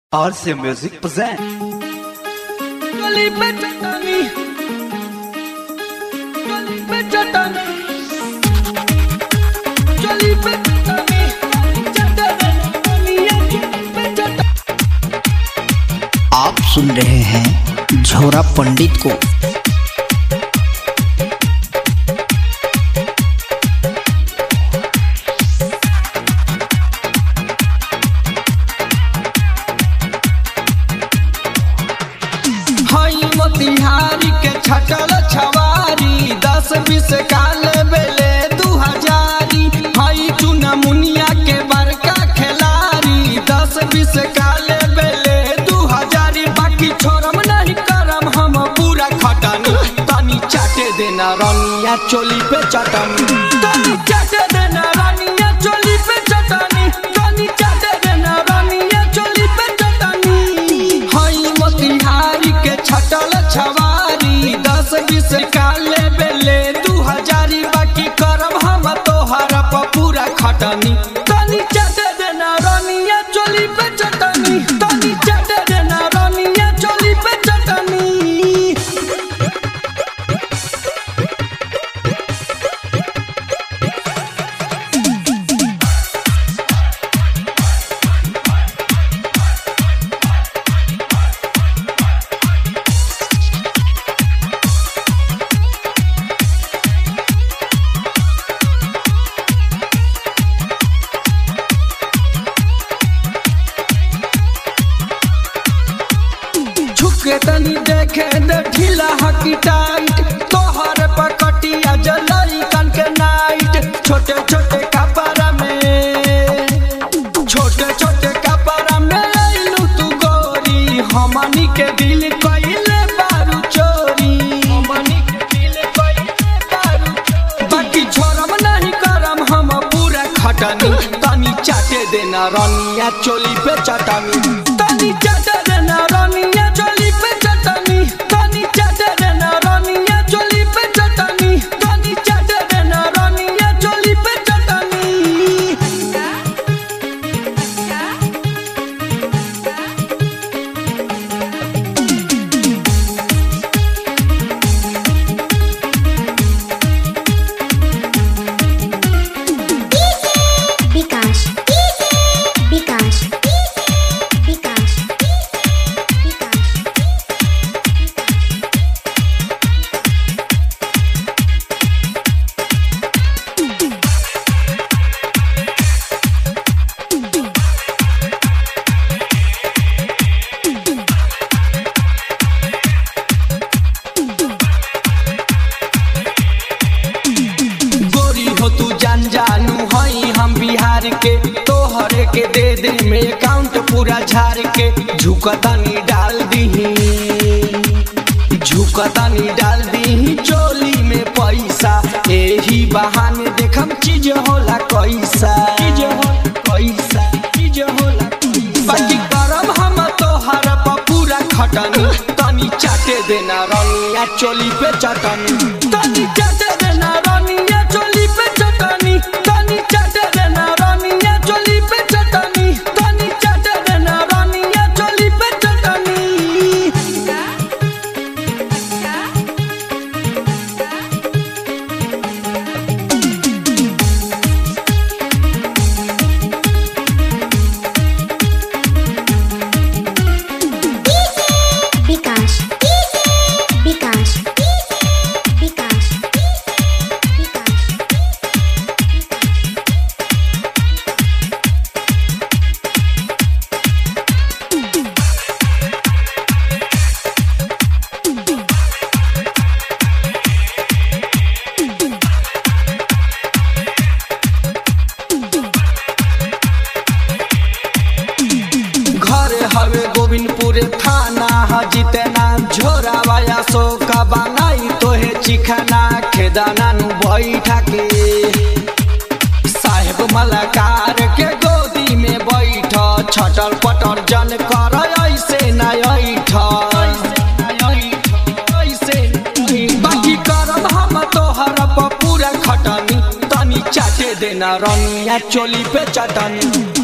RC Music present. गली पे चटानी गली पे चटानी गली पे चटानी चटानी गली पे चटानी आप सुन रहे हैं झोरा पंडित को हई मोतिहारी के छटल छवारी दस बीस काल बेले दू हजारी हई चुना मुनिया के बड़का खिलाड़ी दस बीस काल बेले दू हजारी बाकी छोड़म नहीं करम हम पूरा खटनी तनी चाटे देना रनिया चोली पे चटनी तनी चाटे देना रनिया चोली पे चटनी तनी चाटे देना रनिया चोली पे चटनी हई मोतिहारी के छटल छवारी दस बीस काले बेले दू हजारी बाकी करब हम तोहर प पूरा खटनी तनी चाटे देना रनिया चोली पे चटनी तनी चाटे देना रनिया चोली पे चटनी झुके तनी देखे दे ढीला हकी टाइट तोहर पकटिया जलई कन के नाइट छोटे छोटे कपड़ा में छोटे छोटे कपड़ा में लइलू तू गोरी हमनी के दिल कइले बारू चोरी हमनी के दिल कइले बारू चोरी बाकी छोड़म नहीं करम हम पूरा खटनी तनी चाटे देना रनिया चोली पे चटनी तनी चाटे देना रनिया चोली पे चटनी तनी चाटे देना रनिया चोली पे चटनी तनी चाटे देना रनिया चोली पे चटनी বিকাশ বিকাশ বিকাশ বিকাশ गोरी हो तू जान जानू हई हम बिहार के तोहरे के दे दे में अकाउंट पूरा झाड़ के झुकतानी डाल दीही झुकतानी डाल दीही चोली में पैसा एही बहाने देखम चीज होला कैसा चीज होला कैसा चीज होला कैसा। बाकी करम हम तोहर प पूरा खटनी तनी चाटे देना रनिया चोली पे चटनी तनी चाटे देना रनिया चोली पे चटनी तनी चाटे देना रनिया चोली पे चटनी तनी चाटे देना रनिया चोली पे चटनी বিকাশ বিকাশ বিকাশ বিকাশ घर हवे गोविंदपुर थाना हजितना झोरावाया सो का बनाई तोहे चिखाना खेदाना नु बैठा के साहेब मलाकार के गोदी में बैठ छटल पटर जन कर ऐसे न ऐठ बाकी करब हम तोहर प पूरा खटनी तनी चाटे देना रनिया चोली पे चटनी